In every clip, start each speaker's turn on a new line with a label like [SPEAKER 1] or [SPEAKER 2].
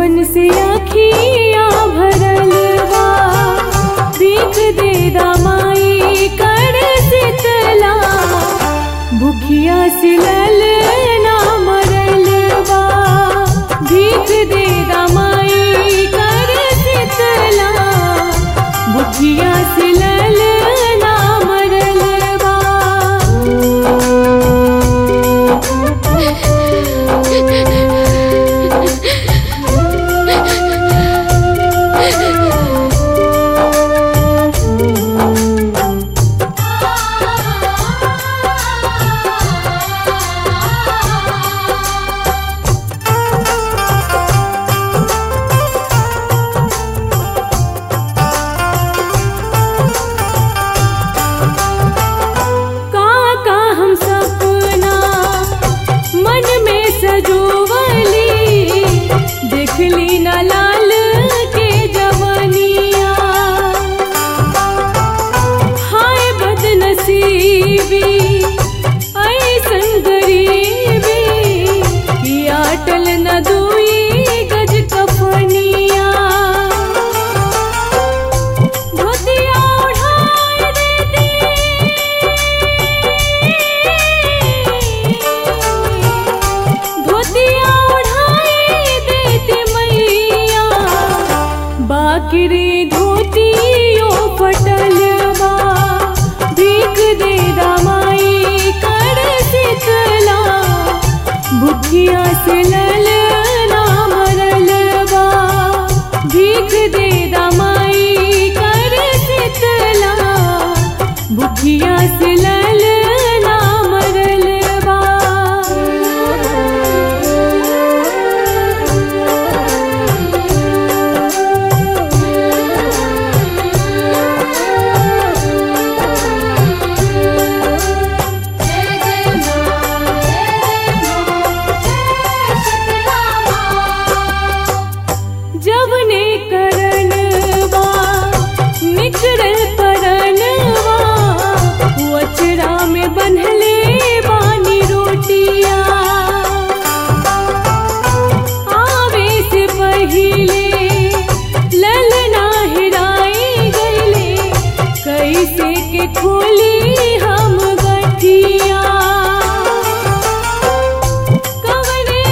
[SPEAKER 1] सुमन से अखिया भरल बा भीख दे दामाई कर शीतला भूखिया सिलल ना मरल बा भीख दे दामाई कर शीतला भूखिया सिलल ना मरल बा का का हम सपना मन में सजोवली देखली न लाल के जवनिया हाय बदनसीबी ऐसन गरीबी कि अटल न दुई गज कफनिया धोतिया उठाए देती धोतिया उठाए देती मैया बाकरी धोतियो फटल बा भीख दे दामाई कर शीतला भूखिया से लल ना मरल बा भीख दे दामाई कर शीतला भूखिया से लल ना मरल बा जब ने करन बा निकरल परनवा वचरा में बन्हले बानी रोटिया आवे से पहिले ललना हिराई गईले कैसे के खोली हम गठिया कवने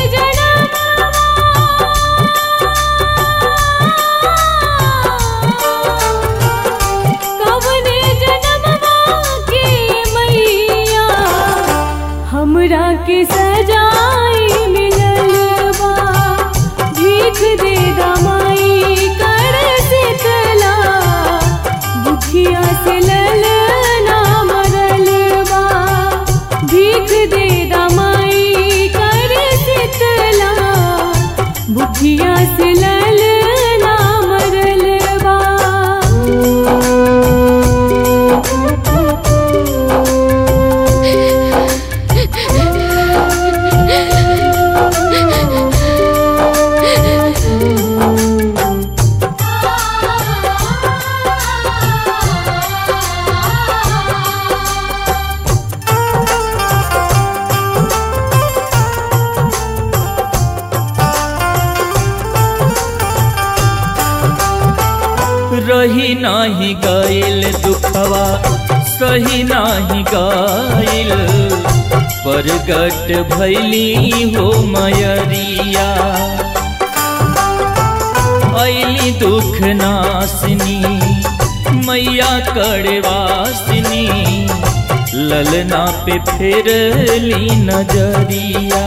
[SPEAKER 1] कवने जनमवा के मैया हमरा के सजाई मिलल बा भीख दे दामाई कर शीतला भूखिया से लल ना मरल बा भीख दे दामाई कर शीतला भूखिया से लल ना मरल बा
[SPEAKER 2] रही नाही गईल दुखवा सही नाही गईल परगट भैली हो मयरिया ऐली दुख नासनी मैया कड़वासनी ललना पे फेरली नजरिया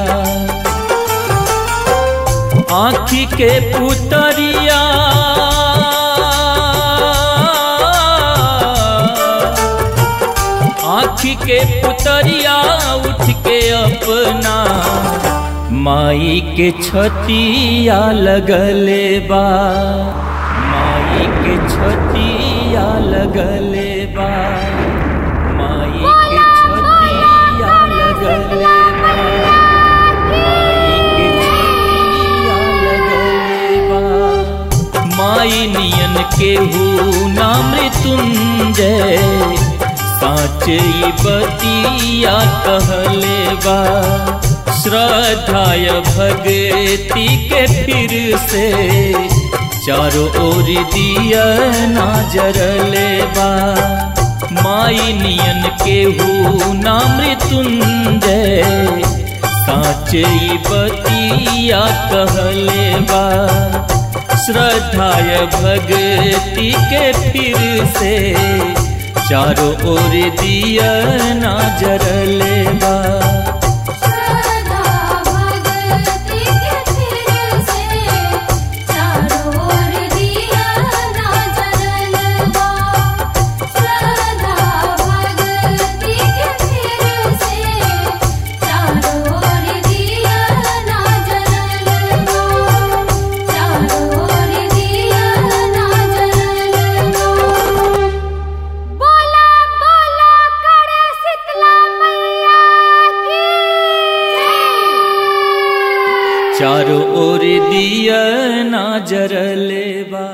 [SPEAKER 2] आँखी के पुतरिया आँखी के पुतरिया उठ के अपना माई के छतिया लगले बा माई के छतिया लगले बा माई के छतिया लगले बा माई के छतिया लगले बा माई नियन केहू ना मृत्युंजय साँच ई बतिया कहले बा श्रद्धाय भक्ति के फिर से चारों ओर दिया ना जरले बा माई नियन केहू ना मृत्युंजय साचे ई बतिया कहले बा श्रद्धाय भक्ति के फिर से चारों ओर दिया ना जरले बा
[SPEAKER 3] श्रद्धा भक्ति के फिर से चारों ओर दिया ना जलवा श्रद्धा भक्ति के फिर से चारों ओर दिया ना जलवा चारों ओर दिया ना जलवा बोला बोला करे शीतला मैया की जय
[SPEAKER 2] चारों ओर दिया ना जरले बा